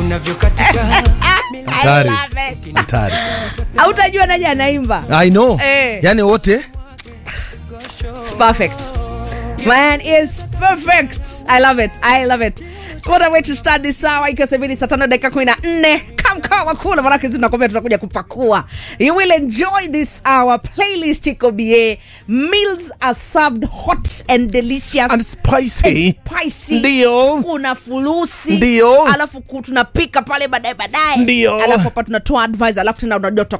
Hatari. I love it. hatari hautajua naje anaimba i know Eh. yani wote It's perfect. Man is perfect. I love it. I love it. What a way to start this hour. Ikiwa sasa hivi ni saa tano dakika kumi na nne kamkawa kula manake tunakwambia tunakuja kupakua. You will enjoy this hour. Playlist iko bie. Meals are served hot and delicious. And spicy. And spicy. Ndio. Kuna fulusi. Ndio. Alafu ku- tunapika pale baadaye baadaye. Ndio. Alafu hapa tunatoa advice alafu tena unajua